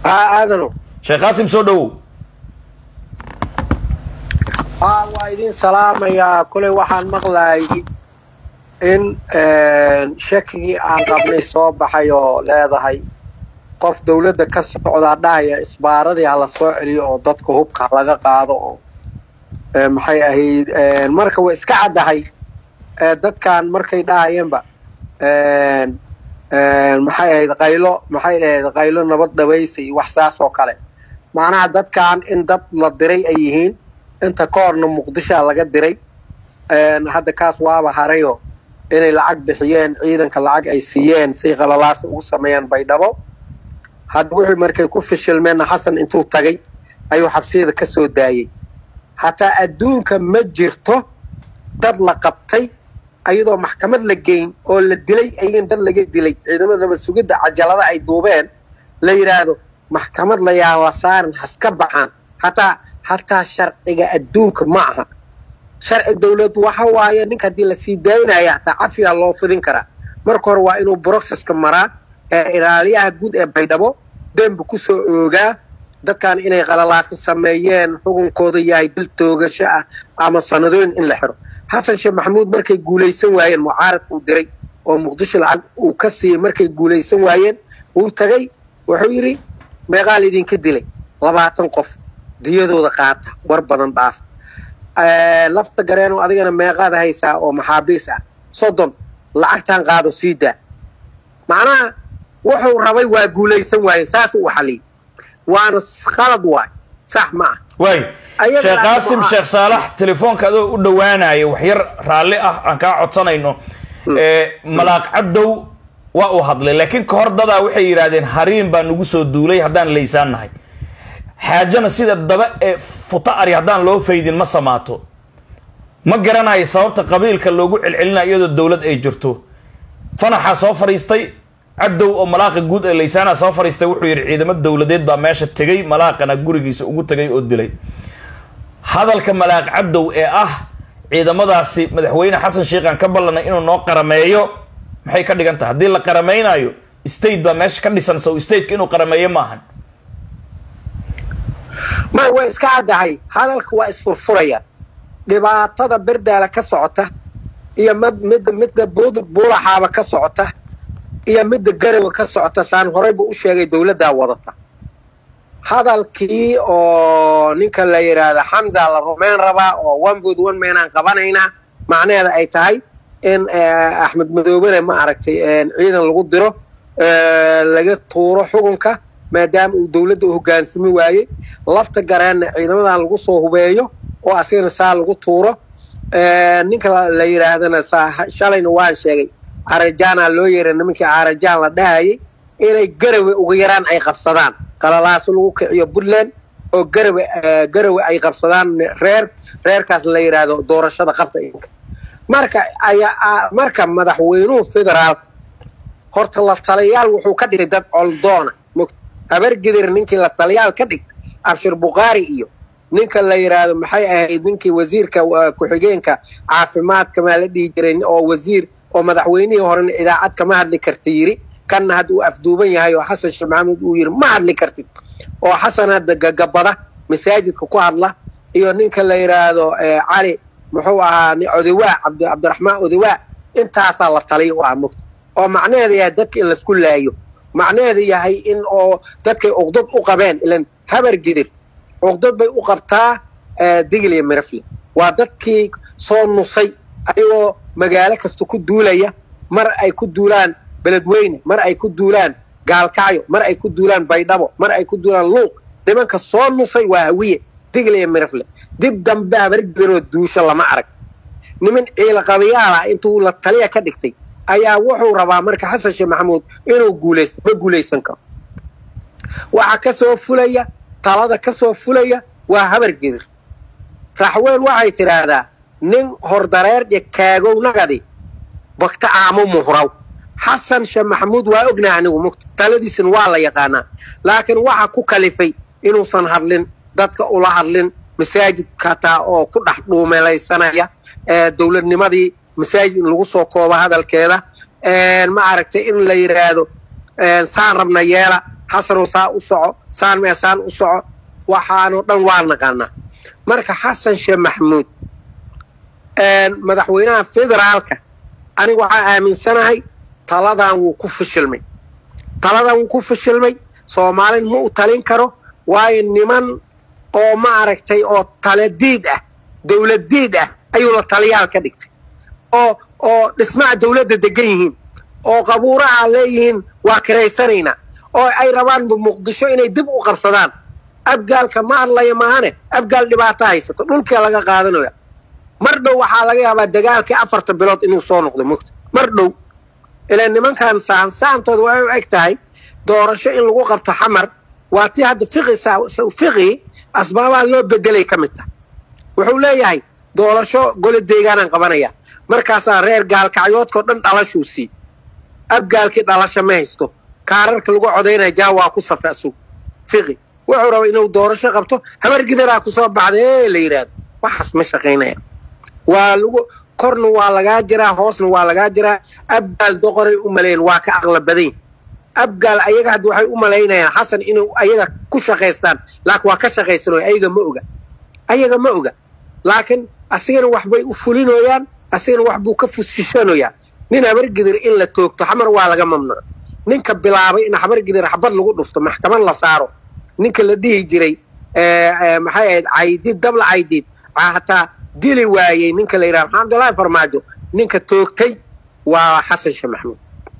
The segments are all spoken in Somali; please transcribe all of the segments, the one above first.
haa aadano sheekh qaasim soo dhowow haa waa idin salaamayaa koley waxaan maqlayay in shakigii aan qabnay soo baxay oo leedahay qof dawladda ka socdaa dhahaya isbaaradii ha la soo celiyo oo dadka hubka laga qaado oo maxay ahayd marka way iska caddahay dadkan markay dhahayeenba maxay ahayd qaylo maxay ahayd qaylo nabad dhabaysa iyo wax saas oo kale macnaha dadkan in dad la diray ay yihiin inta ka horna muqdishoa laga diray hadda kaas waaba harayo inay lacag bixiyeen ciidanka lacag ay siiyeen say qalalaasa ugu sameeyaan baydhabo hadda wuxuu markay ku fishilmeenna xasan intuu tagay ayuu xabsiyada ka soo daayey hataa adduunka ma jirto dad la qabtay ayadoo maxkamad la geyn oo la dilay ayagan dad laga dilay ciidamada nabad sugidda cajalada ay duubeen la yidhaahdo maxkamad la yaaba saaran haska baxaan hataa hataa sharciga adduunka ma aha sharci dawlad waxa waaye ninka haddii lasii daynaya hataa cafiga loo fidin karaa marka hore waa inuu brocesska maraa ee ilaaliyaha guud ee baydhabo dembi kusoo oogaa dadkan inay qalalaasi sameeyeen xukunkooda yahay dil toogasho ah ama sanadooyin in la xiro xasan sheekh maxamuud markay guulaysan waayeen mucaaradka uu diray oo muqdisho lacag uu ka siiyey markay guulaysan waayeen wuu tagay wuxuu yidhi meeqaal idinka dilay labaatan qof diyadooda qaata war badan dhaaf lafta gareeno adigana meeqaad haysaa oo maxaabiis ah soddon lacagtan qaado sii daa macnaha wuxuu rabay waa guulaysan waaye saas uu xaliyey waana qalad waay sax ma ah waay sheekh qaasim sheekh saalax telefoonka adoo u dhowaanaya wax yar raalli ah aan kaa codsanayno malaaq cabdow waa uu hadlay laakiin ka hor dadaa waxay yidhaahdeen hariin baa nagu soo duulay haddaan laysaan nahay xaajana sida daba ee futa ari haddaan loo faydin ma samaato ma garanayo sababta qabiilka loogu celcelinayo iyadoo dawlad ay jirto fanaxaa soo fadhiistay cabdow oo malaaqa guud ee laysaana soo fadhiistay wuxuu yidhi ciidamo dawladeed baa meesha tegey malaaqana gurigiisa ugu tegay oo dilay hadalka malaaq cabdow ee ah ciidamadaasi madaxweyne xasan sheikhaan ka ballanay inuu noo qarameeyo maxay ka dhigan tahay haddii la qaramaynayo state baa meesha ka dhisan sow stateka inuu qarameeyo maahan may way iska caddahay hadalka waa isfurfuraya dhibaatada berdaala ka socota iyo mid midda midda buud buulaxaaba ka socota iyo midda garowa ka socota saan horeyba u sheegay dawladdaa wadata hadalkii oo ninka la yidhaahda xamza la rumayn rabaa oo one bood one maynaan qabanaynaa macnaheeda ay tahay in axmed madoobene ma aragtay ciidan lagu diro laga tuuro xukunka maadaama uu dawladda u hoggaansami waayey lafta gareenna ciidamadan lagu soo hubeeyo oo asigana saa lagu tuuro ninka la yidhaahdana saa shalayna waan sheegay arajaana loo yeeray nimankii arajaan la dhahayay inay garawe ugu yaraan ay qabsadaan qalalaaso lagu kiciyo puntland oo garawe garawe ay qabsadaan reer reerkaas la yidhaahdo doorashada qabta inka marka ayaa marka madaxweynuhu federaal horta la taliyaal wuxuu ka dhigay dad coldoona mugta habargidir ninkii la taliyaal ka dhigta abshir bukhaari iyo ninka la yidhaahdo maxay ahayd ninkii wasiirka ku-xigeenka caafimaadka maa la dhihi jiray oo wasiir oo madaxweynihii horena idaacad kama hadli karta yidhi kanna hadda uu afduuban yahay oo xasan sheekh maxamuud uu yidhi ma hadli kartid oo xasan hadda gagabada masaajidka ku hadla iyo ninka la yidhaahdo cali muxuu ahaa odawaa cabdiraxmaan odawaa intaasaa la taliya u ah mugta oo macnaheeda yahay dadka in laisku laayo macnaheeda yahay in oo dadkay uqdad u qabeen ilan habar gidir uqdad bay u qabtaa digil iyo mirafle waa dadkii soo nusay ayagoo magaalo kasta ku duulaya mar ay ku duulaan beledweyne mar ay ku duulaan gaalkacyo mar ay ku duulaan baydhabo mar ay ku duulaan luuq nimanka soo nusay waa hawiye digil iyo mirafle dib dambe habargidiroo duusho lama arag niman ciilaqabayaal ah intuu la taliya ka dhigtay ayaa wuxuu rabaa marka xasan sheekh maxamuud inuu guulaysto ma guulaysan karo waxa ka soo fulaya talada ka soo fulaya waa habargidir raxween waxay tidhaahdaa nin hordareer iyo kaagownagadi bagta aamo muhraw xasan sheekh maxamuud waa ognaha anigu mugta taladiisana waa la yaqaanaa laakiin waxa ku kalifay inuusan hadlin dadka ula hadlin masaajidka hataa oo ku dhex dhuumelaysanaya dowladnimadii masaajid in lagu soo koobo hadalkeeda ma aragtay in la yidhaahdo saan rabna yeela xasanow saa u soco saan mee saan u soco waxaanoo dhan waa naqaanaa marka xasan sheekh maxamuud madaxweynaha federaalka aniga waxaa aaminsanahay taladan wuu ku fishilmay taladan wuu ku fishilmay soomaalin ma u talin karo waayo niman oo ma aragtay oo taladiid ah dawladdiid ah ayuu la taliyaal ka dhigtay oo oo dhismaha dawladda degan yihiin oo qabuuraha leeyihiin waa kiraysanaynaa oo ay rabaan muqdisho inay dib u qabsadaan abgaalka ma hadlaya maahane abgaal dhibaato haysato dhulkia laga qaadanaya mar dhow waxaa laga yaabaa dagaalkii afarta bilood inuu soo noqdo mogta mar dhow ilaa nimankan saansaantooda waxay u eg tahay doorasho in lagu qabto xamar waa tii hadda fiqi asbaabaha loo bedelay ka mid tahay wuxuu leeyahay doorasho gole deegaanaan qabanaya markaasaa reer gaalkacyoodkao dhan dhalashuu sii abgaalkii dhalasho ma haysto kaararka lagu codaynaya jaa waa ku safe asug fiqi wuxuu rabaa inuu doorasho qabto habar gidaraa kusoo baxda ee la yidhaahdo waxaas ma shaqaynaya waa lagu korna waa lagaa jiraa hoosna waa lagaa jiraa abgaal doqoray u malayn waa ka aqla badayn abgaal ayaga hadda waxay u malaynayaan xasan inay ayaga ku shaqaystaan laakiin waa ka shaqaysanoya ayaga ma oga ayaga ma oga laakiin asigana waxbay u fulinoyaan asigana wax buu ka fusishanoyaa nin habargidir in la toogto xamar waa laga mamnuuc ninka bilaabay in habargidir xabad lagu dhufto maxkamad la saaro ninka la dhihi jiray maxay ahayd caydiid dabla caydiid hataa dili waayey ninka la yidhaha maxamdullaahi farmaajo ninka toogtay waa xasan sheekh maxamuud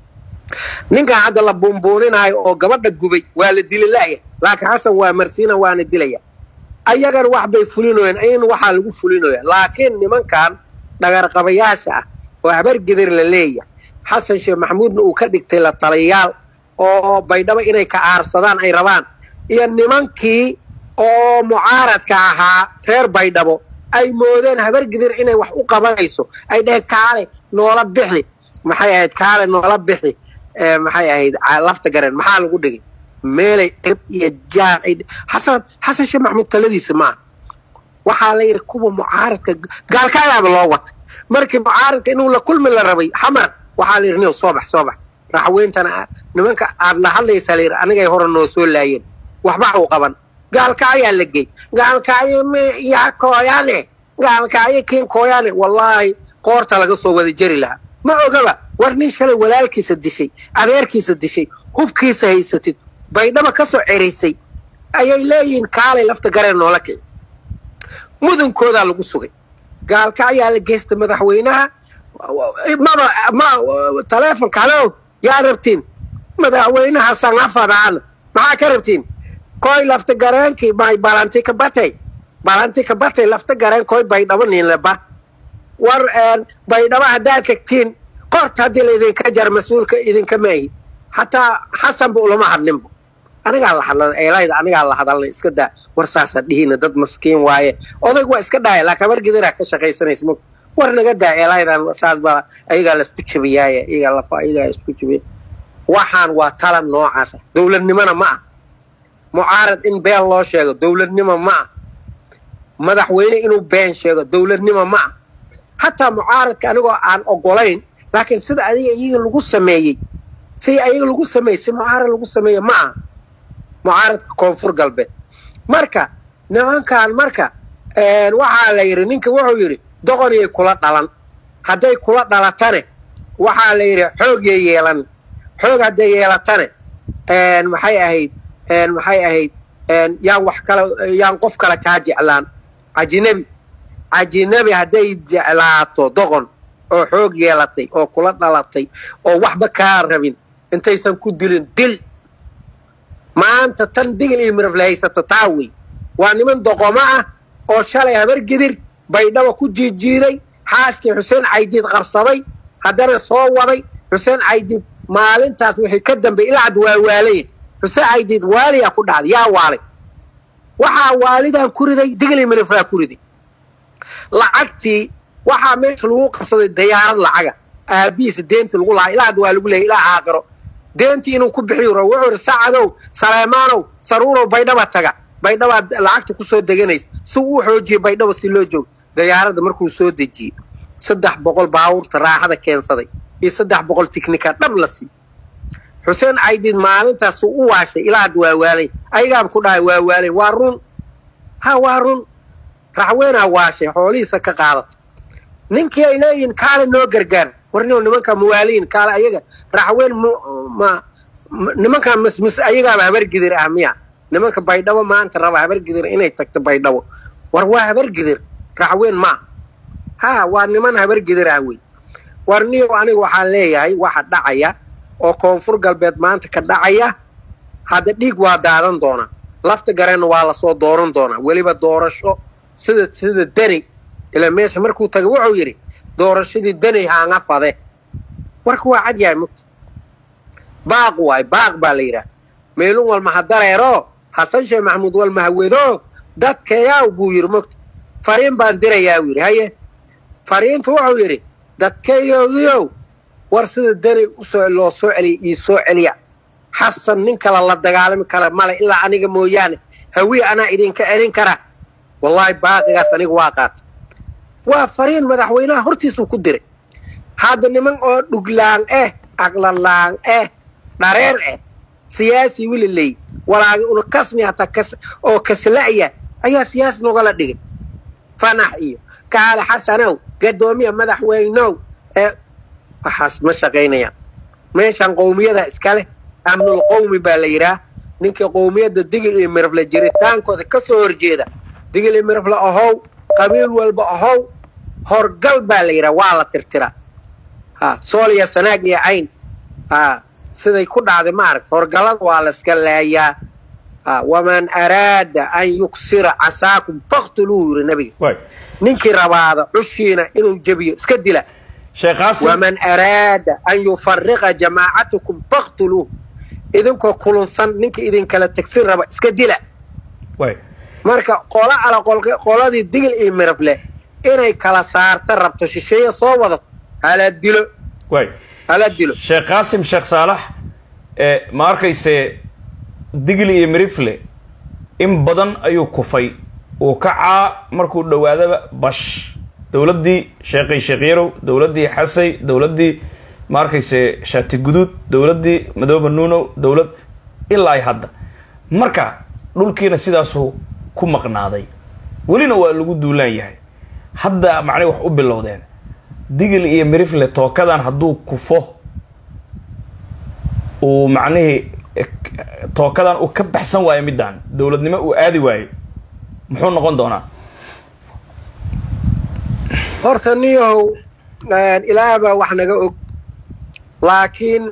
ninkan hadda la buunbuuninaayo oo gabadha gubay waa la dili la'ya laakiin xasan waa marsiina waana dilaya ayagana wax bay fulinoyaan ayagana waxaa lagu fulinoya laakiin nimankan dhagarqabayaasha ah oo habargidir la leeyahay xasan sheekh maxamuudna uu ka dhigtay la taliyayaal oo baydhabo inay ka aarsadaan ay rabaan iyo nimankii oo mucaaradka ahaa reer baydhabo ay moodeen habargidir inay wax u qabanayso ay dheheen kaale noola bixi maxay ahayd kaale noola bixi maxay ahayd lafta gareen maxaa lagu dhigay meelay cirb iyo jaar xasan xasan sheekh maxamuud taladiisa maaha waxaa la yidhi kuwa mucaaradka gaalkaagaaba loo watay markii mucaaradka inuu la kulmi la rabay xamar waxaa la yidhi nin soo bax soo bax raxweyntana nimanka aad la hadlaysaa la yidhi anigay hore noo soo laayeen waxba u qaban gaalkaayaa la gey gaalkaayo yaa kooyaane gaalkaayo kiin kooyaane wallaahi qoorta laga soo wada jeri lahaa ma ogaba war nin shalay walaalkiisa dishay adeerkiisa dishay hubkiisa haysatid baydhaba ka soo ceraysay ayay leeyihiin kaalay lafta gareen noola kici mudankoodaa lagu sugay gaalka ayaa la geystay madaxweynaha maba ma taleefonka halo yaa rabtiin madaxweynaha sangafadaan maxaa ka rabtiin koy lafta gareenkii may balanti ka batay balanti ka batay lafta gareen koy baydhabo ninleba war baydhabo haddaad tagtiin qorta haddii laydinka jar mas-uulka idinka maahi hataa xasanba ulama hadlinba anigaa la hadla eelayda anigaa la hadalna iska daa war saasa dhihina dad maskiin waaye odayg waa iska dhaaya laakiin habargidiraa ka shaqaysanaysa mog war naga daa eelaydan saas baa ayagaa laisku jabiyaaye iyagaa lafa ayagaa isku jabiya waxaan waa talan noocaasa dowladnimona ma ah mucaarad in been loo sheego dowladnimo ma ah madaxweyne inuu been sheego dowladnimo ma ah hataa mucaaradka anigoo aan ogolayn laakiin sida adiga iyaga lagu sameeyey si ayaga lagu sameeyey si mucaarad lagu sameeye ma aha mucaaradka koonfur galbeed marka nimankan marka waxaa la yidhi ninka wuxuu yidhi doqoniyay kula dhalan hadday kula dhalatane waxaa la yidhi xoogyay yeelan xoog hadday yeelatane maxay ahayd maxay ahayd yaan wax kale yaan qof kale kaa jeclaan ajinabi ajinabi hadday jeclaato doqon oo xoog yeelatay oo kula dhalatay oo waxba kaa rabin intaysan ku dilin dil maanta tan digil iyo mirafle haysato taa wey waa niman doqomo ah oo shalay habargidir baydhaba ku jiidjiiday xaaskii xuseen caydiid qabsaday haddana soo waday xuseen caydiid maalintaas wixii ka dambeey ilaa hadda waa waalaya xuseen caydiid waaliyaa ku dhacday yaa waalay waxaa waalidan ku riday digil iyo miraflaa ku riday lacagtii waxaa meesha lagu qabsaday dayaarad lacaga aabihiisa deenta lagu lahaa ilaa hadda waa lagu leeyay ilaa aakiro deentii inuu ku bixiyo rabo wuxuu ihi sacadow saleemaanow saruurow baydhaba taga baydhabaad lacagta ku soo deganaysa si uu xoojiyey baydhaba si loo joogo dayaaradda markuu soo dejiyey saddex boqol baabuurta raaxada keensaday iyo saddex boqol tiknika dhab la siiyo xuseen caydid maalintaas u waashay ilaa had waa waalay ayagaaba ku dhahay waa waalay waa run ha waa run raxweynaa waashay xoolihiisa ka qaadata ninkii ay leeyihiin kaale noo gargaar warnio nimanka mawaaliin kaale ayaga raxweyn ma nimankaa mismis ayagaaba habargidir ah miya nimanka baydhabo maanta raba habargidir inay tagto baydhabo war waa habargidir raxweyn maa ha waa niman habargidir ah wey war niyo aniga waxaan leeyahay waxa dhacaya oo koonfur galbeed maanta ka dhacaya hadda dhiig waa daadan doonaa lafta gareenna waa lasoo dooran doonaa weliba doorasho sida sida deni ilaa meesha markuu taga wuxuu yidhi doorashadii deni haanga fade warka waa cad yahay mugta baaq waay baaq baa la yidhaha meelun walma ha dareero xasan sheekh maxamuud walma hawedo dadkayaw buu yidhi mugta fariin baan dirayaa u yidhi haye fariintu wuxuu yidhi dadkayoogiyow war sida deni usoo loo soo celiya io soo celiya xasan nin kale la dagaalami kara male ilaa aniga mooyaane hawiye anaa idinka celin kara wallaahi baaqigaas aniga waa qaata waa fariin madaxweynaha hortiisuu ku diray hadda niman oo dhuglaan ah aqlalaan ah dhareer ah siyaasi wililey walaagi una kasni hataa kas oo kasla'ya ayaa siyaasi nogala dhigay fanax iyo kaale xasanow gadoomiya madaxweynow ee waxaas ma shaqaynayaan meeshan qowmiyada iskale amnul qowmi baa la yidhaah ninkii qowmiyadda digil iyo mirafle jiritaankooda ka soo horjeeda digil iyo mirafle ahow qabiil walba ahow horgal baa la yidhaha waa la tirtiraa ha sooliya sanaag iyo cayn ha siday ku dhacday ma aragta horgallada waa la iska laayaa ha waman araada an yuksira casaakum faktuluu yidhi nabiga ninkii rabaada cushiina inuu jebiyo iska dila waman araada an yufariqa jamaacatakum faktuluuh idinkoo kulunsan ninka idinkala tegsin raba iska dila marka qola ala qoladii digil iyo mirable inay kala saarta rabto shisheeye soo wadato hala dilo hala dilo sheekh qaasim sheekh saalax ma arkayse digil iyo mirifle in badan ayuu kufay uu kacaa markuu dhowaadaba bash dowladdii sheekhay sheekh yarow dowladdii xasay dowladdii ma arkayse shaati guduud dowladdii madooba nuunow dowlad ilaa ay hadda marka dhulkiina sidaasuu ku maqnaaday welina waa lagu duulaan yahay hadda macnay wax u bilowdeen digil iyo mirifle tookadan hadduu kufo uu macnihii tookadan uu ka baxsan waayo middaan dowladnimo uu aadi waayo muxuu noqon doonaa horta niyahow ilaah baa wax naga og laakiin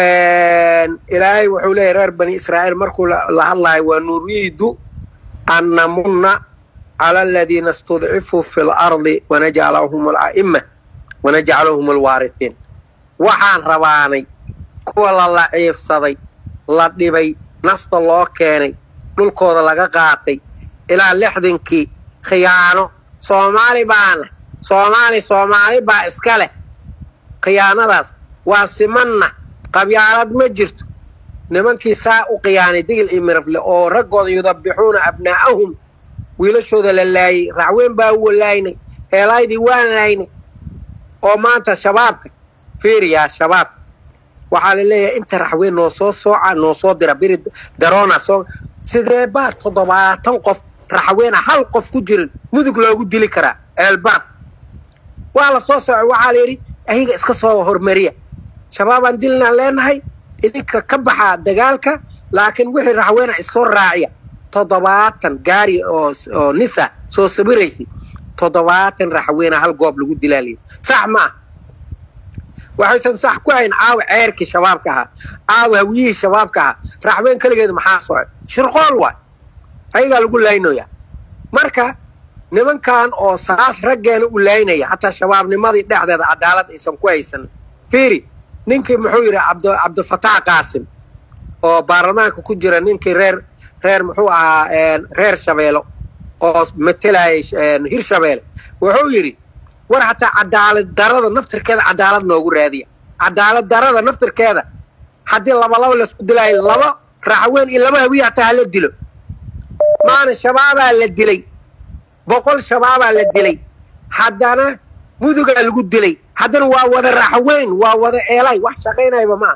ilaahay wuxuu leeyahy reer bani israa'iil markuu la hadlayo waa nuriidu an namunna cala aladiina istudcifuu fi lardi wanajcalahum ala'ima wanajcalahum alwaarihiin waxaan rabaanay kuwa la laciifsaday la dhibay nafta loo keenay dhulkooda laga qaatay ilaa lixdankii khiyaano soomaali baana soomaali soomaali baa iska leh khiyaanadaas waa simanna qabyaalad ma jirto nimankii saa u khiyaanay digil iyo mirafle oo raggooda yudabixuuna abnaa'ahum wiilashooda la laayay racweyn baa u walaaynay eelaydii waan laynay oo maanta shabaabka fiiriyaa shabaabka waxaa la leeyahay inta raxweyn noo soo sooca noo soo dira biri daroona soo sidee baa toddobaatan qof raxweena hal qof ku jirin mudug loogu dili karaa eelbaraf waa la soo soocay waxaa la yidhi ayaga iska soo hormariya shabaabaan dilnaan leenahay idinka ka baxaa dagaalka laakiin wixii raxweena issoo raaciya toddobaatan gaari oo oo nisa soo sabiraysay toddobaatan raxweena hal goob lagu dilaa layidhi sax ma ah waxaysan sax ku hayn caawa ceerkii shabaabka ahaa caawa hawiyihii shabaabka ahaa raxween keligeed maxaa socay shirqool waay ayagaa lagu laynaya marka nimankan oo saas raggeena u laynaya hataa shabaabnimadii dhexdeeda cadaalad aysan ku haysan fiiri ninkii muxuu yidhi abd cabdifatax qaasim oo baarlamaanka ku jira ninkii reer reer muxuu ahaa reer shabeelo oo matelayay hir shabeele wuxuu yidhi war hataa cadaalad darada naftirkeeda cadaalad noogu raadiya cadaalad darada naftirkeeda haddii labalaba laisku dilaayo laba raxweyn iyo laba hawiye hataa hala dilo maana shabaabaa la dilay boqol shabaabaa la dilay haddana mudugaa lagu dilay haddana waa wada raxweyn waa wada eelay wax shaqaynayba maa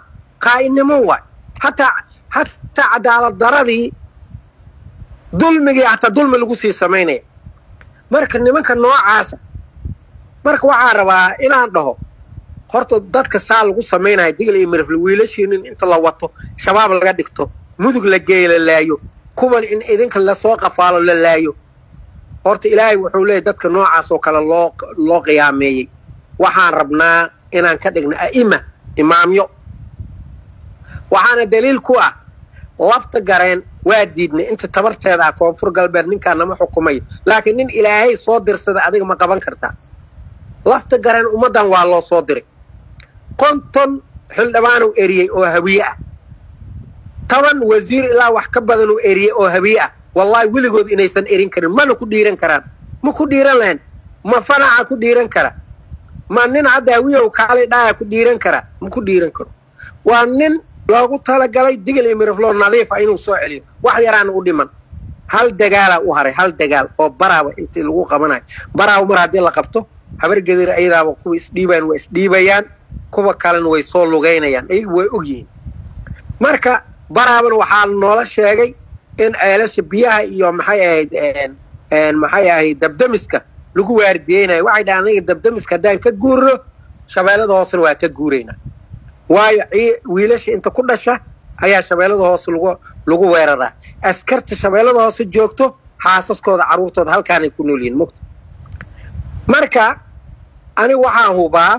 qaa'inimo waay hataa hataa cadaalad daradii dulmigii hataa dulmi lagu sii samaynaya marka nimanka noocaasa marka waxaa rabaa inaan dhaho horta dadka saa lagu samaynaya digl iyo mirifle wiilashiinin inta la wato shabaab laga dhigto mudug la geeyo la laayo kuwan in idinka lasoo qafaalo la laayo horta ilaahay wuxuu leeyahy dadka noocaas oo kale loo loo qiyaameeyey waxaan rabnaa inaan ka dhigno a'ima imaamyo waxaana daliil ku ah lafta gareen waa diidnay inta tabarteeda ah koonfur galbeed ninkaa nama xukumay laakiin nin ilaahay soo dirsada adiga ma qaban kartaa lafta gareen ummaddan waa loo soo diray konton xildhibaanuu eriyey oo hawiye ah toban wasiir ilaa wax ka badanuu eriyey oo hawiye ah wallaahi weligood inaysan erin karin mana ku dhiiran karaan ma ku dhiiran lahayn ma fanaca ku dhiiran kara ma nin hadda hawiyow kaalay dhaaya ku dhiiran karaa ma ku dhiiran karo waa nin loogu talagalay digil iyo mirifloo nadiifa inuu soo celiyo wax yaraana u dhiman hal dagaalaa u haray hal dagaal oo baraaba intii lagu qabanayo baraaba mar haddii la qabto habar gedir ayadaaba kuwa isdhiibayaan waa isdhiibayaan kuwa kalena way soo lugaynayaan ayagu way og yihiin marka baraabana waxaa noola sheegay in ceelasha biyaha iyo maxay ahayd maxay ahayd dabdamiska lagu waardiyeynayo waxay dhahaan aniga dabdamiska haddaan ka guurno shabeellada hoosena waa ka guuraynaa waayo wiilasha inta ku dhasha ayaa shabeellada hoose lagu lagu weeraraa askarta shabeellada hoose joogto xaasaskooda carruurtooda halkaanay ku nool yihiin mugta marka aniga waxaan hubaa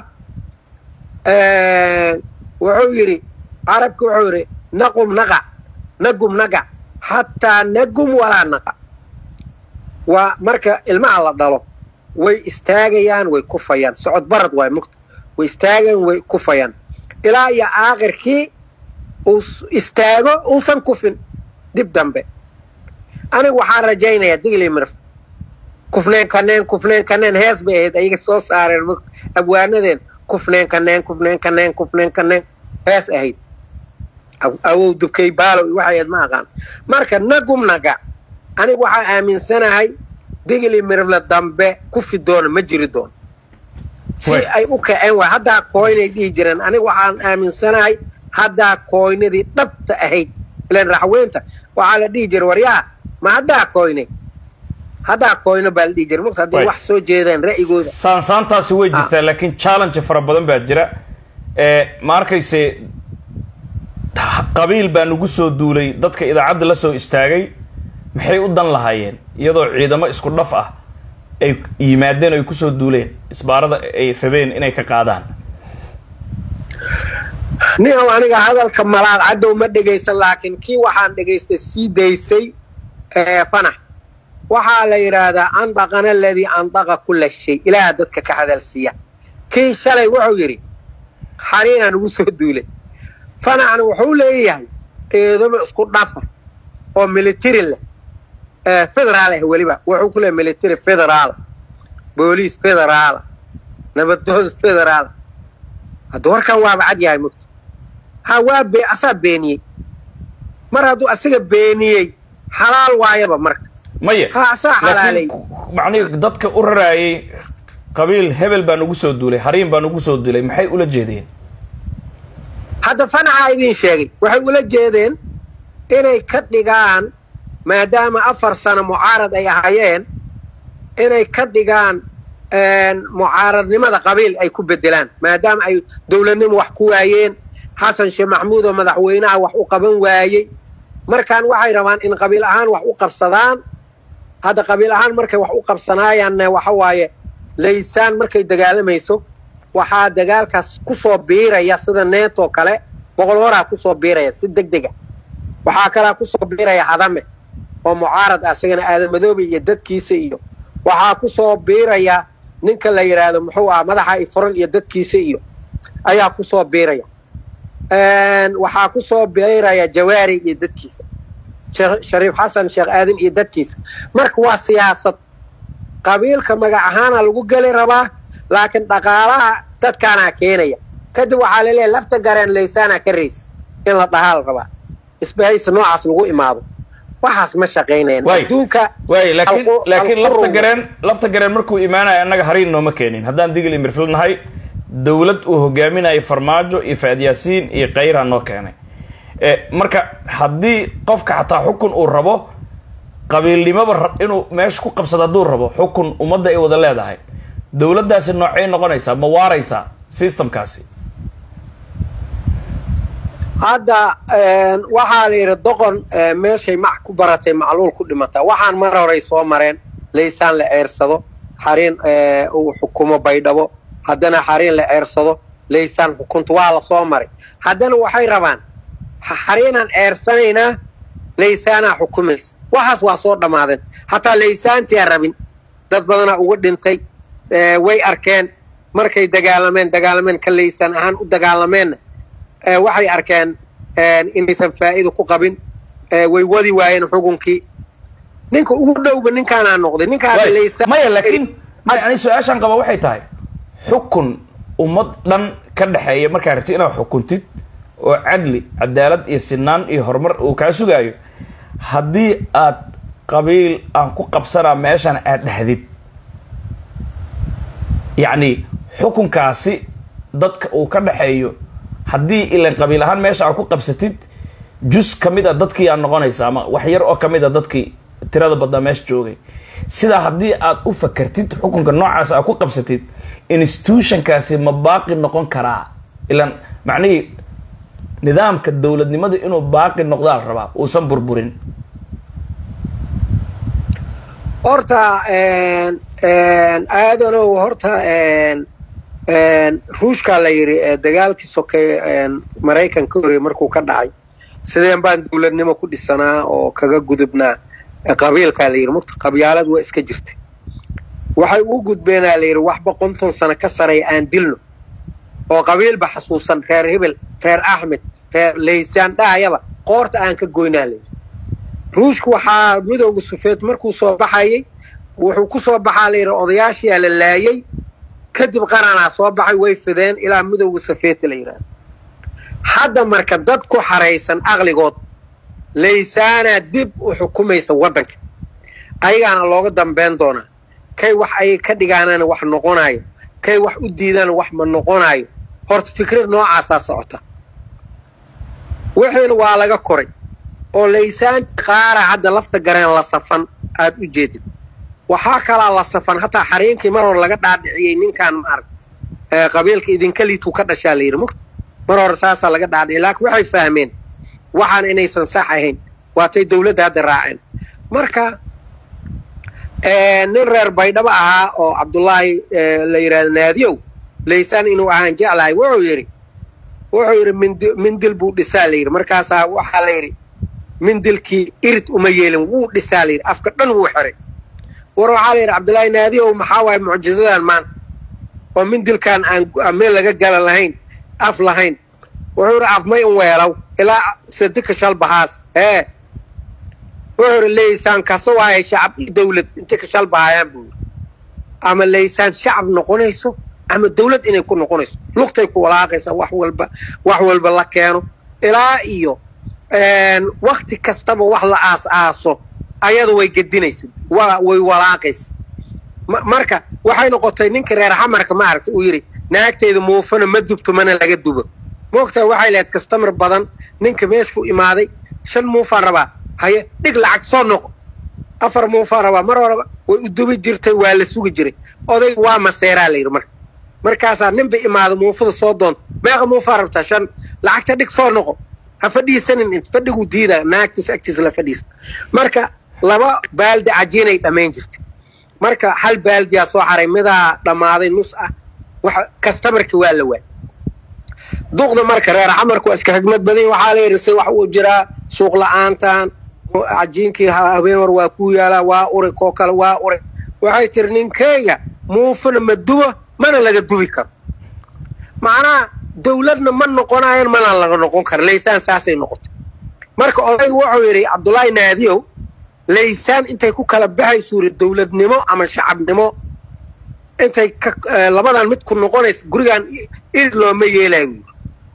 wuxuu yidhi carabka wuxuu yidhi naqum naqa nagum nagac xataa nagum walaa naqa waa marka ilmaha la dhalo way istaagayaan way kufayaan socod barad waay mugta way istaagayaan way kufayaan ilaa iyo aakhirkii uu istaago uusan kufin dib dambe aniga waxaan rajaynayaa digli mirf kufneen kaneen kufneen kaneen hees bay ahayd ayaga soo saareen mugta abwaanadeen kufneen kaneen kufneen kaneen kufneen kaneen hees ahayd awow dubkay baalow waxay ahayd ma aqaan marka nagum naga aniga waxaa aaminsanahay digli mirifle dambe kufi doona ma jiri doono si ay u kaceen waay haddaa kooynay dhihi jireen aniga waxaan aaminsanahay haddaa kooynadii dhabta ahayd ilan raxweynta waxaa la dhihi jira waryaa ma haddaa kooynay haddaa kooyno baa la dhihi jira mugta hadday wax soo jeedaan ra'yigooda saansaantaasi way jirtaa laakiin challenge fara badan baa jira ma arkayse qabiil baa nagu soo duulay dadka idaacadda la soo istaagay maxay u dan lahaayeen iyadoo ciidamo isku dhaf ah ay yimaadeen o ay kusoo duuleen isbaarada ay rabeen inay ka qaadaan niow aniga hadalka malaad caddow ma dhegaysan laakiin kii waxaan dhegaystay sii daysay fanax waxaa la yidhaahdaa andaqana aladii andaqa kulla shay ilaaha dadka ka hadalsiiya kii shalay wuxuu yidhi xariinaa nagu soo duulay fanaxna wuxuu leeyahay ciidamo isku dhafa oo military leh federaal ah weliba wuxuu ku leeyahy military federaala booliis federaala nabadood federaala hadda warkan waaba cad yahay mugta ha waa be asaa beeniyey mar hadduu asiga beeniyey xalaal waayaba marka maya ha asaa xalaalay macnihi dadka u raraayay qabiil hebel baa nagu soo duulay hariin baa nagu soo duulay maxay ula jeedeen hadda fanaxaa idiin sheegay waxay ula jeedeen inay ka dhigaan maadaama afar sano mucaarad ay ahayeen inay ka dhigaan mucaaradnimada qabiil ay ku bedelaan maadaama ay dowladnimo wax ku waayeen xasan sheekh maxamuud oo madaxweynaha wax u qaban waayey markaan waxay rabaan in qabiil ahaan wax u qabsadaan hadda qabiil ahaan markay wax u qabsanaayaanna waxa waaye laysaan markay dagaalamayso waxaa dagaalkaas ku soo biiraya sida neetoo kale boqol horaa kusoo biiraya si deg dega waxaa kalaa kusoo biiraya hadame oo mucaarad ah isagana aadamadoobe iyo dadkiisa iyo waxaa kusoo biiraya ninka la yidhaahdo muxuu ah madaxa ifuran iyo dadkiisa iyo ayaa kusoo biiraya waxaa kusoo biiraya jawaari iyo dadkiisa shariif xasan sheekh aadan iyo dadkiisa marka waa siyaasad qabiilka magac ahaana lagu geli rabaa laakiin dhaqaalaha dadkaanaa keenaya kadib waxaa laleeyahay lafta gareen laysaanaa ka raysa in la dhahaa la rabaa isbahaysa noocaas lagu imaado waxaas ma shaqaynayaan adduunka waay laakiin laakiin lafta gareen lafta gareen markuu imaanayo annaga hariin nooma keenin haddaan digli mirfil nahay dowlad uu hogaaminayo farmaajo iyo faad yaasiin iyo kayra noo keenay marka haddii qofka xataa xukun uu rabo qabiilnimoba inuu meesha ku qabsado hadduu rabo xukun ummadda ay wada leedahay dowladdaasi noocay noqonaysaa ma waaraysaa systemkaasi hadda waxaa la yidhi doqon meeshay mac ku baratay macluul ku dhimataa waxaan mar horay soo mareen laysaan la ceersado xariin uu xukumo baydhabo haddana xariin la ceersado laysaan xukunta waa la soo maray haddana waxay rabaan xariinaan ceersanaynaa laysaanaa xukumaysa waxaas waa soo dhammaadeen hataa laysaantiaa rabin dad badanaa uga dhintay way arkeen markay dagaalameen dagaalameen ka laysaan ahaan u dagaalameenna waxay arkeen inaysan faa'iida ku qabin way wadi waayeen xukunkii ninka ugu dhowba ninkaanaa noqday ninkaamaya laakiin ani su-aashaan qaba waxay tahay xukun ummad dhan ka dhexeeya markaa rabti inaad xukuntid oo cadli cadaalad iyo sinaan iyo horumar uu kaa sugaayo haddii aad qabiil aan ku qabsanaa meeshan aad dhahdid yacni xukunkaasi dadka uu ka dhexeeyo haddii ilan qabiil ahaan meesha aad ku qabsatid jus ka mid a dadkii aad noqonaysa ama wax yar oo ka mid a dadkii tirada badnaa meesha joogay sidaa haddii aad u fakertid xukunka noocaas aad ku qabsatid institutionkaasi ma baaqi noqon karaa ilan macnihii nidaamka dowladnimada inuu baaqi noqdaa la rabaa uusan burburin horta aadanow horta ruushkaa la yidhi dagaalkii sokeeye maraykanka horey markuu ka dhacay sideen baan dowladnimo ku dhisanaa oo kaga gudubnaa qabiilkaa la yidhi murta qabyaalad waa iska jirtay waxay u gudbeenaa la yidhi waxba konton sano ka sareeya aan dilno oo qabiilba xasuusan reer hebel reer axmed reer laysaan dhahayaba qoorta aan ka goynaa layidhi ruushku waxaa midowga sufeed markuu soo baxayay wuxuu ku soo baxaa la yidhi odayaashiyaa la laayay kadib qaranaa soo baxay way fideen ilaa midowga safeeta la yidhahdo hadda marka dad ku xaraysan aqligood laysaanaa dib u xukumaysa waddanka ayagaana looga dambayn doonaa kay wax ay ka dhigaanana wax noqonaayo kay wax u diidana wax ma noqonaayo horta fikrad noocaasaa socota wixiina waa laga koray oo laysaanti qaara hadda lafta gareen la safan aad u jeedid waxaa kalaa la safan hataa xariinkii mar hore laga dhaadhiciyey ninkaan maarag qabiilka idinka liituu ka dhashaa la yidhi mugta mar hore saasaa laga dhaadhiciyay laakiin waxay fahmeen waxaan inaysan sax ahayn waatay dowladda hadda raaceen marka nin reer baydhabo ahaa oo cabdullaahi la yidhahdo naadiyow laysaan inuu ahaan jeclahay wuxuu yidhi wuxuu yidhi mindi mindil buu dhisaa la yidhi markaasaa waxaa la yidhi mindilkii irid uma yeelin wuu dhisaa la yidhi afka dhan wuu xiray war waxaa la yidhi cabdullaahi naadiyow maxaa waaye mucjizadan maanta oo mindilkaan aan meel laga gala lahayn af lahayn wuxuu yidhi afmay un weelaw ilaa sadika shalbahaas ee wuxuu yidhi laysaan kasa waaye shacab iyo dawlad intay ka shalbahayaan buu yidhi ama laysaan shacab noqonayso ama dawlad inay ku noqonayso lugtay ku walaaqaysaa wax walba wax walba la keeno ilaa iyo wakti kastaba wax la aas aaso ayada way gedinaysa wa way walaaqaysa marka waxay noqotay ninka reer xamarka ma aragta uu yidhi naagtayda muufana ma dubto mana laga dubo moogtaa waxay lahayd kastamar badan ninka meeshuu imaaday shan muufaan rabaa haye dhig lacag soo noqo afar muufaan rabaa mar horeba way u dubi jirtay waa la sugi jiray odayga waa maseeraa la yidhi marka markaasaa ninba imaada muufada soo doonto meeqa muufaa rabtaa shan lacagta dhig soo noqo ha fadhiisanin int fadhiguu diidaa naagtiis agtiisa la fadhiista marka laba baaldi cajiinay dhammayn jirtay marka hal baaldiyaa soo xaray midaa dhammaaday nus ah wax kastamarkii waa la waay duqda marka reer xamarku waa iska xigmad badan waxaa la yidhi si wax uu jiraa suuq la-aantan cajiinkii habeen war waa kuu yaalaa waa uri koo kale waa uri waxay tiri ninkeyga muufana ma dubo mana laga dubi karo macnaha dawladna ma noqonayan mana laga noqon karo laysaan saasay noqotay marka odayga wuxuu yidhi cabdullaahi naadiyow laysaan intay ku kala baxaysu yidhi dawladnimo ama shacabnimo intay labadan mid ku noqonaysa gurigaan irid looma yeelayo buu yidhi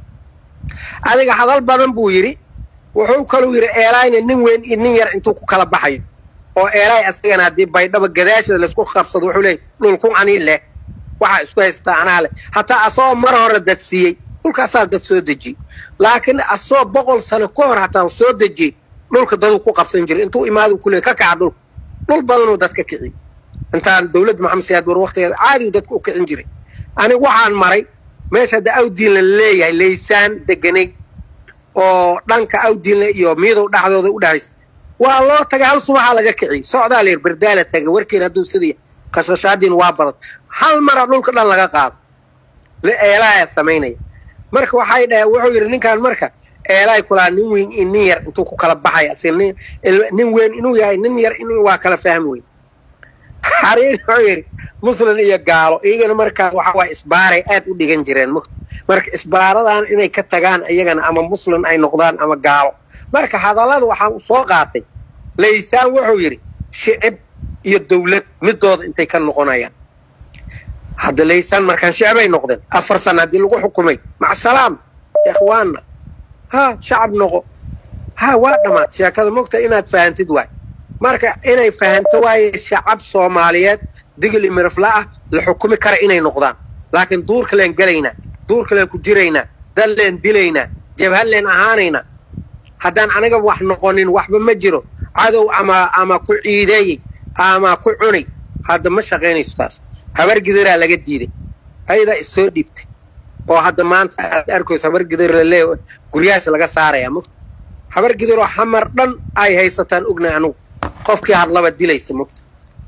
adiga hadal badan buu yidhi wuxuu kaluu yidhi eelaayna nin weyn iyo nin yar intuu ku kala baxayo oo eelaay asagana haddii baydhaba gadaashada laysku qabsado wuxuu leeyay dhulkun anii leh waxaa isku haystaa anaa leh hataa asagoo mar hore dad siiyey dhulkaasaa dad soo dejiyey laakiin asagoo boqol sano ka hor hataa soo dejiyey dhulka daduu ku qabsan jiray intuu imaadu kule ka kaca dhulka dhul badanuu dad ka kiciyey intaan dawladda maxamed siyaad war waktigeeda caadigu dadka u kicin jiray aniga waxaan maray meesha hadda awdiinla leeyahay laysaan deganay oo dhanka awdiinle iyo miidow dhexdooda u dhexaysa waa loo tagay hal subaxaa laga kiciyey socdaa layir bardaala tagay warkiin hadduu sidii qashqashaadiin waa badan hal mara dhulka dhan laga qaado eelaaya samaynaya marka waxay dhaheen wuxuu yidhi ninkaan marka eelaay kulaa nin weyn iyo nin yar intuu ku kala baxaya si nin weyn inuu yahay nin yar in waa kala fahmi weyn xariir wuxuu yidhi muslim iyo gaalo iyagana markaa waxa waay isbaaray aad u dhigan jireen mugta marka isbaaradan inay ka tagaan iyagana ama muslim ay noqdaan ama gaalo marka hadallada waxaan u soo qaatay laysaan wuxuu yidhi shicib iyo dawlad midooda intay ka noqonayaan hadda laysaan markaan shicibay noqdeen afar sana haddii lagu xukumay macsalaam ikhwaanna ha shacab noqo ha waa dhammaad sheekada mogta inaad fahantid waay marka inay fahanto waaye shacab soomaaliyeed digil iyo mirifla ah la xukumi kara inay noqdaan laakiin duurka leen gelaynaa duurka leen ku jiraynaa dad leen dilaynaa jabhad leen ahaanaynaa haddaan aniga wax noqonin waxba ma jiro cadow ama ama ku ciideeyey ama ku cunay hadda ma shaqaynayso taas habar gidaraa laga diiday ayadaa issoo dhiibtay oo hadda maanta aad arkayso habar gidar lalee guryahaasha laga saaraya mugta habar gidaroo xamar dhan ay haysataan ognahay anugu qofkii hadlaba dilaysa mugta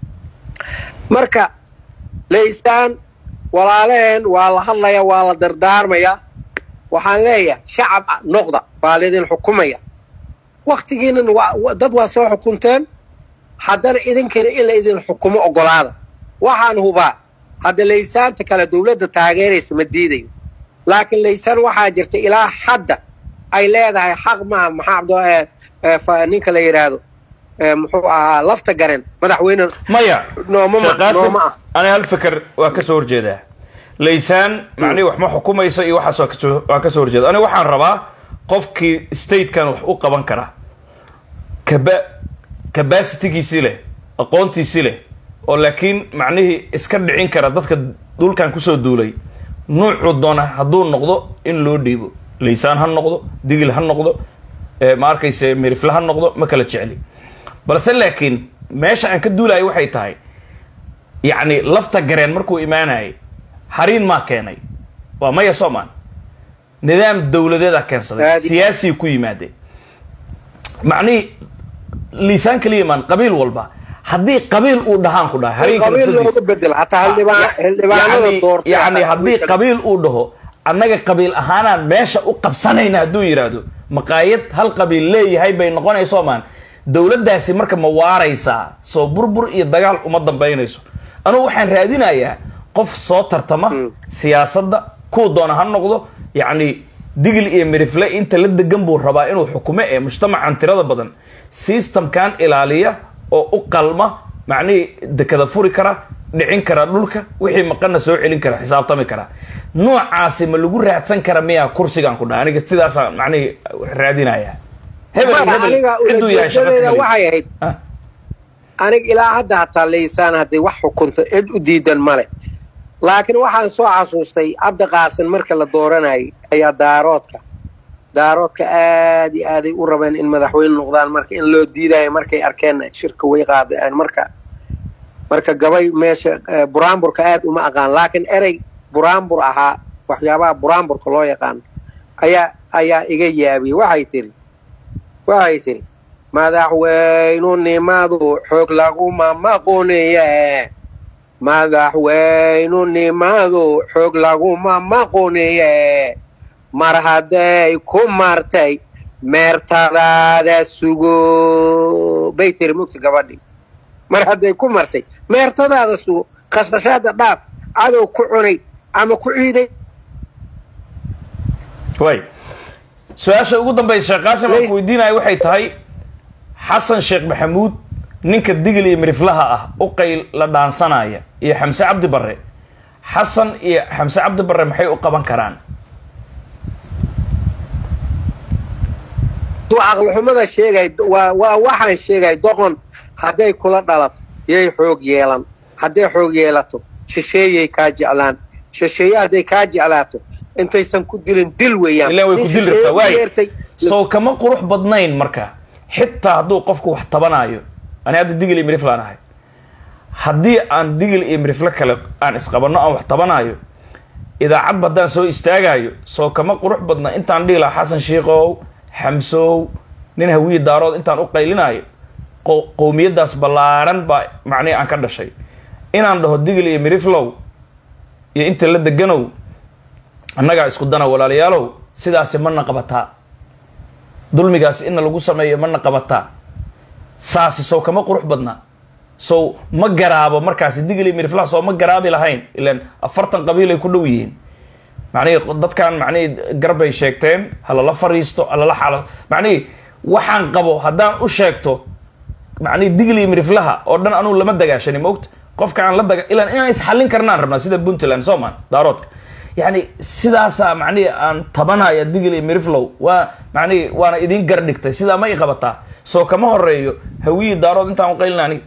marka laysaan walaalaheen waa la hadlaya waa la dardaarmaya waxaan leeyahay shacab noqda waa laydin xukumaya waktigiinan dad waa soo xukunteen haddana idinkana in la idin xukumo ogolaada waxaan hubaa hadda laysaanta kale dawladda taageeraysa ma diidayo laakiin laysaan waxaa jirta ilaa hadda ay leedahay xaq maaha maxaa cabd ninka la yidhaahdo muxuu ahaa lafta garen madaxweyne maya nooma nooma ah ani hal fikr waa ka soo horjeedaa laysaan macnihi wax ma xukumayso iyo waxaas waa kasoo waa ka soo horjeeda aniga waxaan rabaa qofkii statekan wax u qaban kara kaba cabacitigiisii leh aqoontiisii leh oo laakiin macnihii iska dhicin kara dadka dhulkan kusoo duulay nuucu doona hadduu noqdo in loo dhiibo laysaan ha noqdo digil ha noqdo ma arkayse mirifle ha noqdo ma kala jecli balse laakiin meesha aan ka duulayo waxay tahay yacni lafta gareen markuu imaanayay hariin maa keenay waa maya soman nidaam dawladeeda keensaday siyaasiya ku yimaadeen macnihii liisaan kaliya imaan qabiil walba haddii qabiil uu dhahaan ku dhahay yani haddii qabiil uu dhaho annaga qabiil ahaanaan meesha u qabsanayna hadduu yidhaahdo maqaayad hal qabiil leeyahay bay noqonayso maan dawladdaasi marka ma waaraysaa soo burbur iyo dagaal uma dambaynayso anugu waxaan raadinayaa qof soo tartama siyaasadda kuu doona ha noqdo yacni digil iyo mirifle inta la degan buu rabaa inuu xukumo ee mujtamacan tirada badan systemkan ilaaliya oo u qalma macnihii dekada furi kara dhicin kara dhulka wixii maqana soo celin kara xisaabtami kara noocaasi ma lagu raadsan kara miyaa kursigan ku dhaha aniga sidaasa macnihii raadinaya hebel hebel ciduu yahay waxay ahayd aniga ilaa hadda hataa laysaan hadday wax xukunto cid u diidan male laakiin waxaan soo xasuustay cabdiqaasin marka la dooranayay ayaa daaroodka daaroodka aad iyo aaday u rabeen in madaxweyne noqdaan marka in loo diidayo markay arkeen shirka way qaadeen marka marka gabay meesha buraanburka aad uma aqaan laakiin erey buraanbur ahaa waxyaabaha buraanburka loo yaqaano ayaa ayaa iga yaabiyey waxay tiri waxay tiri madaxweynunimadu xoog laguma maquniye madaxweynunimadu xoog laguma maquniye mar hadday ku martay meertadaada sugo bay tiri mugta gabadhii mar hadday ku martay meertadaada sugo khashkhashaada dhaaf cadow ku cunay ama ku ciiday way su-aasha ugu dambaysa sheekh qaasim aan ku weydiinaya waxay tahay xasan sheekh maxamuud ninka digil iyo miriflaha ah u qayl la dhaansanaya iyo xamse cabdi barre xasan iyo xamse cabdi barre maxay u qaban karaan aqlixumada sheegay waa waa waxaan sheegay doqon hadday kula dhalato yay xoog yeelan hadday xoog yeelato shisheeyay kaa jeclaan shisheeye hadday kaa jeclaato intaysan ku dilin dil weeyaan ilaa way ku Nin dil shisheeye rabtaa u waay yeertay soo kama qurux badnayn marka xitaa hadduu qofku wax tabanaayo ani hadda digil iyo miriflaan ahay haddii aan digil iyo mirifle kale aan isqabanno aan wax tabanaayo idaacadba haddaan soo istaagaayo soo kama qurux badna intaan dhihi lahaa xasan shiikow xamsow nin hawiye daarood intaan u qaylinaayo qo- qowmiyaddaas ballaaran baa macnihi aan ka dhashay inaan dhaho digil iyo miriflow iyo inta la deganow annagaa isku dana walaalayaalow sidaasi mana qabataa dulmigaasi ina lagu sameeyo mana qabataa saasi sow kama qurux badna sow ma garaabo markaasi digil iyo miriflaha soo ma garaabi lahayn ilan afartan qabiil ay ku dhow yihiin macnihii dadkan macnihii garbay sheegteen halala fariisto halala xalo macnihii waxaan qabo haddaan u sheegto macnihii digil iyo miriflaha oo dhan anugu lama dagaashani moogta qofka aan la daga ilan inaan isxallin karnaan rabnaa sida puntland soomaan daaroodka yani sidaasaa macnihii aan tabanaya digil iyo miriflow waa macnihii waana idin gar dhigtay sidaa ma i qabataa soo kama horeeyo hawiyii daarood intaan u qaylina aniga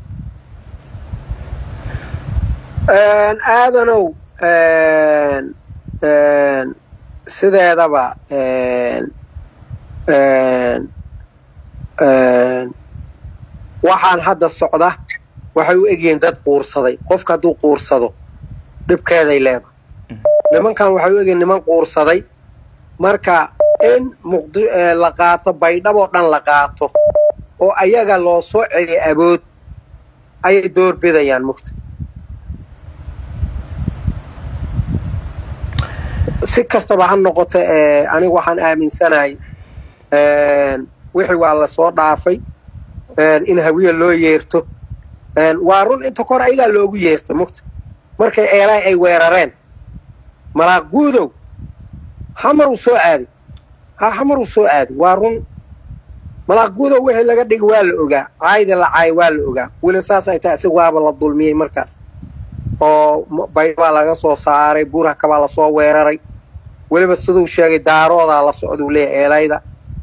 Een, aadanow een, een, sideedaba een, een, een, waxaan hadda socda waxay u egyihiin dad quursaday qofka hadduu quursado dhibkeeday leedahay nimankan waxay u egyihiin niman quursaday marka in muqdi eh, la qaato baydhaboo dhan la qaato oo ayaga loo soo celiyo abood ayay doorbidayaan mugta si kastaba ha noqoto eh, anigu waxaan aaminsanahay een, wixii waa la soo dhaafay een, in hawiye loo yeerto een, waa run inta kor ayagaa loogu yeerta mugta markay eelaay ay weerareen malaaq guudow xamar uu soo aaday ha xamar uu soo aaday waa run malaaq guudow wixii laga dhigi waa la ogaa caayda la caay waa la ogaa weli saas ay tahay isaga waaba la dulmiyey markaas oo m- baydhbaa laga soo saaray buurhaka baa lasoo weeraray weliba siduu sheegay daaroodaa la socduu leeyahay eelayda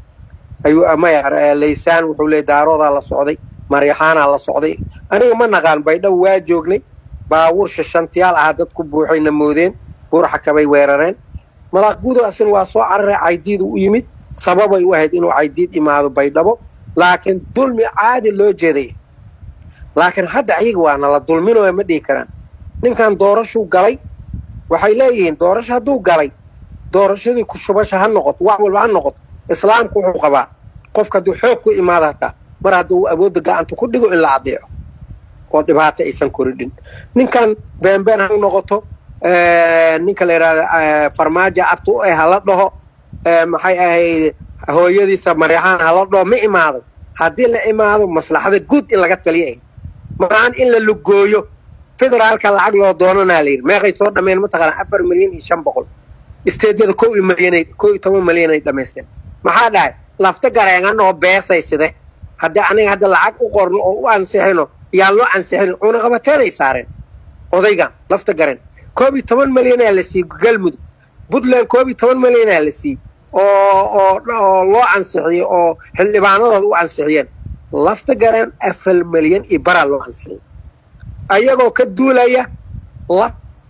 ayuu maya eh, laysaan wuxuu leeyahy daaroodaa la socday maryaxaanaa la socday aniga ma naqaan baydhabo waa joognay baabuur shishantiyaal ahaa dad ku buuxayna moodeen buurxakabay weerareen malaaq guudow asina waa soo cararay caydiidu u yimid sababay u ahayd inuu caydiid imaado baydhabo laakiin dulmi caadi loo jeeday laakiin hadda ayaga waa nala dulminooya ma dhihi karaan ninkan doorashuu galay waxay leeyihiin doorasho hadduu galay doorashadii kushubasha ha noqoto wax walba ha noqoto islaamku wuxuu qabaa qofka hadduu xoog ku imaado hataa mar hadduu awoodda gacanta ku dhigo in la adeeco oo dhibaato aysan koridhin ninkan beenbeen ha noqoto eh, ninka la yidhahda eh, farmaajo abtu u eh hala dhaho eh, maxay ahayd hooyadiisa maryaxaan hala dhaho ma imaaday haddii la imaado maslaxada guud in laga taliya ahayd maahan in la lugooyo federaalka lacag loo doonanaa la yidhi meeqay soo dhameen mataqaana afar milyan iyo shan boqol isteedyada kow iyo milyanay kow iyo toban milyan ay dhamaysteen maxaa dhahay lafta gareenganoo beesay side haddii aniga hadda lacag u qorno oo u ansixino yaan loo ansixin cunaqabateenay saareen odaygan lafta gareen koob iyo toban milyanaa la siiyey galmudug puntland koob iyo toban milyanaa la siiyey oo oo oo loo ansixiyey oo xildhibaanadooda u ansixiyeen lafta gareen afar milyan iyo baraa loo ansixiyey ayagoo ka duulaya la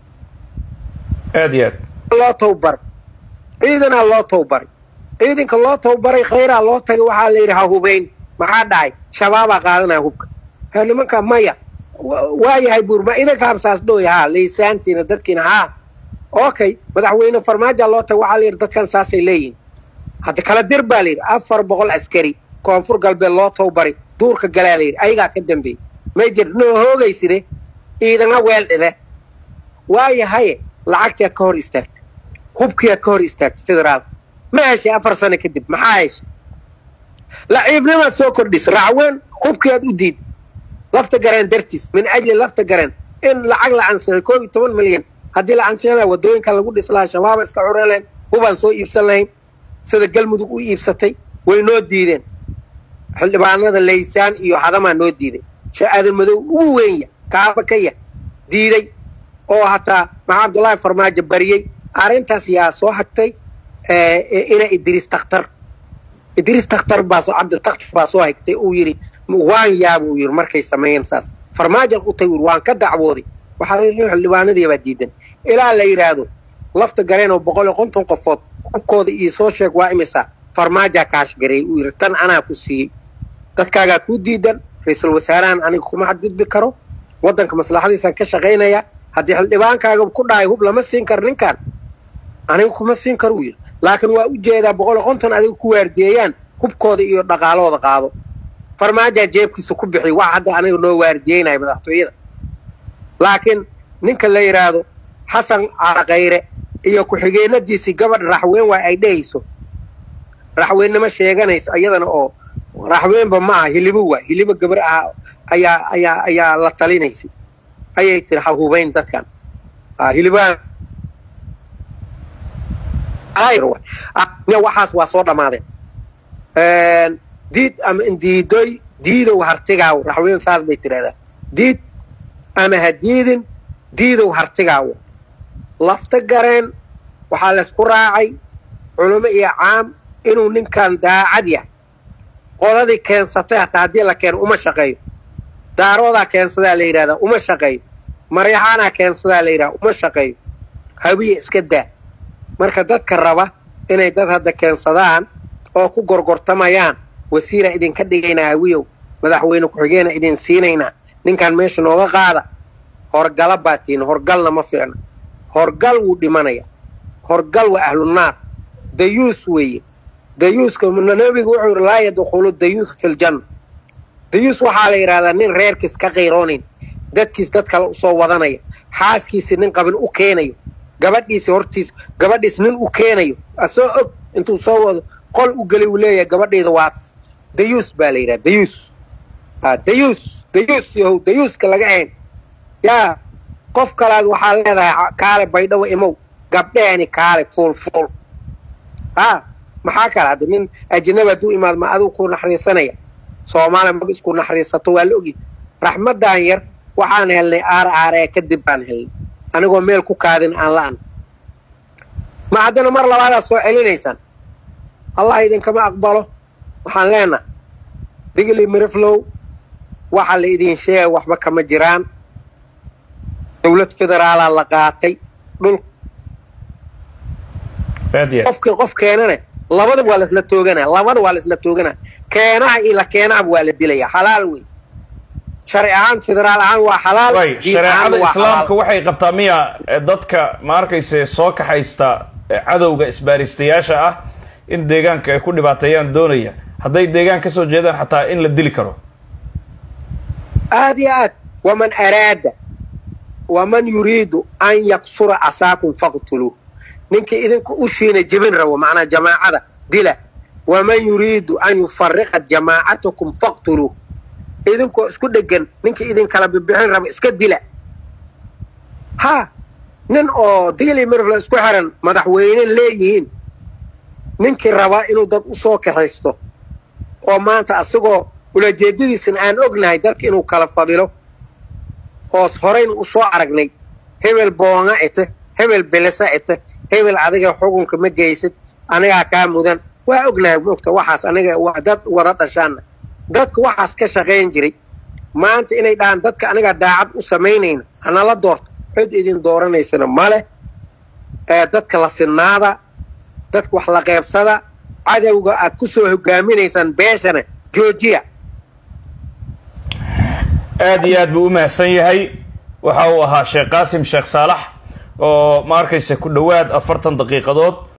aad iyo aad loo towbar ciidanaa loo towbaray ciidanka loo towbaray khayraa loo tagay waxaa la yidhi ha hubayn maxaa dhacay shabaabaa qaadanaya hubka ha nimanka maya wa- waayahay buur ma idanka habsaas dhooy haa laysaantiina dadkiina haa okay madaxweyne farmaaja loo tagay waxaa la yidhi dadkan saasay leeyihin hadda kala dir baa la yidhi afar boqol askari koonfur galbeed loo towbaray duurka galaa la yidhi ayagaa ka dambeeyey may jir noo hoogayside ciidana weel dhide waayahaye lacagtiaad ka hor istaagtay hubkiiaad ka hor istaagtay federaalka ma heshay afar sano kadib maxaa heshay laciibnimaad soo kordhis raacween hubkiiaad u diid lafta gareen dartiis min ajli lafta gareen in lacag la ansixay koob iyo toban milyan haddii la ansixin lahaa waddooyinka lagu dhis lahaa shabaaba iska curan lahayn hubaan soo iibsan lahayn sida galmudug u iibsatay way noo diideen xildhibaanada laysaan iyo hadamaa noo diiday shee aadan madow ugu weenya kaaba ka yah diiday oo hataa maxaa cabdullaahi farmaajo bariyey arrintaas yaa soo hagtay ina idriis takhtar idriis takhtar baa soo cabditakhtar baa soo hagtay uu yidhi waan yaabuu yidhi markay sameeyeen saas farmaajan u tay yidhi waan ka dacwooday waxaa xildhibaanadii baa diidan ilaa la yidhaahdo lafta gareen oo boqol iyo konton qofood hubkooda iyo soo sheeg waa imisa farmaajaa kaashgareeyey uu yidhi tan anaa ku siiyey dadkaagaa kuu diidan ra-iisul wasaarahan aniga kuma xadgudbi karo waddanka maslaxadiisaan ka shaqaynaya haddii xildhibaankaaga ku dhahay hub lama siin karo ninkan aniga kuma siin karo uu yidhi laakiin waa u jeedaa boqol iyo konton adiga ku waardiyeeyaan hubkooda iyo dhaqaalooda qaado farmaajaa jeebkiisa ku bixiy wax hadda aniga noo waardiyeynaya madaxtooyada laakiin ninka la yidhaahdo xasan caraqayre iyo ku-xigeenadiisii gabadh raxweyn waa ay dhehayso raxweennimo sheeganayso iyadana oo raxweynba ma aha hilibo waa hilibo gabar ah ayaa ayaa ayaa la talinaysay ayay tiri ha hubayn dadkan hilibaha waxaas waa soo dhammaadeen diid ama indiidoy diidow hartigaawo raxweyn saas bay tidhahdaa diid ama ha diidin diidow hartigaawo lafta gareen waxaa laysku raacay culimo iyo caam inuu ninkan daacad yahay qoladii keensatay hataa haddii la keeno uma shaqeeyo daaroodaa keensadaa la yidhahdaa uma shaqeeyo maryaxaanaa keensadaa la yidhahdaa uma shaqeeyo hawiye iska daa marka dadka raba inay dad hadda keensadaan oo ku gorgortamayaan wasiiraa idinka dhigaynaa hawiyow madaxweyne ku-xigeena idin siinaynaa ninkan meesha nooga qaada horgala baa tihin horgalna ma fiicna horgal wuu dhimanaya horgal waa ahlunaar dayuus weeye dayuuska nabigu wuxuu yidhi laa yadkhulu dayuus fi ljanna dayuus waxaa la yidhahdaa nin reerkiis ka qayroonayn dadkiis dad kale usoo wadanaya xaaskiisi nin qabin u keenayo gabadhiisi hortiis gabadhiis nin u keenayo asoo og intuu soo wado qol u gelay uu leeyahay gabadhayda waatas dayuus baa la yidhaha dayuus dayuus dayuus yahow dayuuska laga ahayn yaa qof kalaad waxaa leedahay kaale baydhawo imow gabdheeni kaale fuul fuul a maxaa kale hadda nin ajnabi hadduu imaado ma aduu ku naxariisanaya soomaaliya maba isku naxariisato waa la ogi raxmaddan yar waxaan helnay aar aaree kadib baan helnay anigoo meel ku kaadin aan la-an ma haddana mar labaadaad soo celinaysaan allah idinkama aqbalo waxaan leenaha digli miriflow waxa la idin sheegay waxba kama jiraan dawlad federaalaa la qaatay dhul qofkii qof keenane labada waa laisla toogana labada waa laisla toogana keenaha iyo la keenahaba waa la dilaya xalaal wey sharci ahaan federaal ahaan waa xalaal shareecada islaamka waxay qabtaa miya dadka ma arkayse soo kaxaysta cadowga isbaaristayaasha ah in deegaanka ay ku dhibaateeyaan doonaya hadday deegaan ka soo jeedaan xataa in la dili karo aad iyo aad waman araada waman yuriidu an yaqsura casaakum faqtuluuh ninkii idinka u shiina jebin rabo macnaa jamaacada dila waman yuriidu an yufariqa jamaacatakum faqtuluuh idinkoo isku dhegan ninkii idinkala bibixin rabo iska dila ha nin oo digli mirfla isku xiran madaxweyne leeyihiin ninkii rabaa inuu dad u soo kaxaysto oo maanta asagoo ulajeedadiisana aan ognahay dadka inuu kala fadilo oos horayna u soo aragnay hebel boonga ite hebel belesa ite hebel adiga xukunka ma geysid anigaa kaa mudan waa ognahay mogta waxaas aniga waa dad wada dhashaana dadka waxaas ka shaqayn jiray maanta inay dhahaan dadka anigaa daacad u samaynayna hanala doorto cid idin dooranaysana male ee dadka la sinnaada dadka wax la qeybsada cadowga aad ku soo hogaaminaysaan beeshana joojiya aad iyo aad buu u mahadsan yahay waxa uu ahaa sheekh qaasim sheekh saalax oo ma arkaysa ku dhowaad afartan daqiiqadood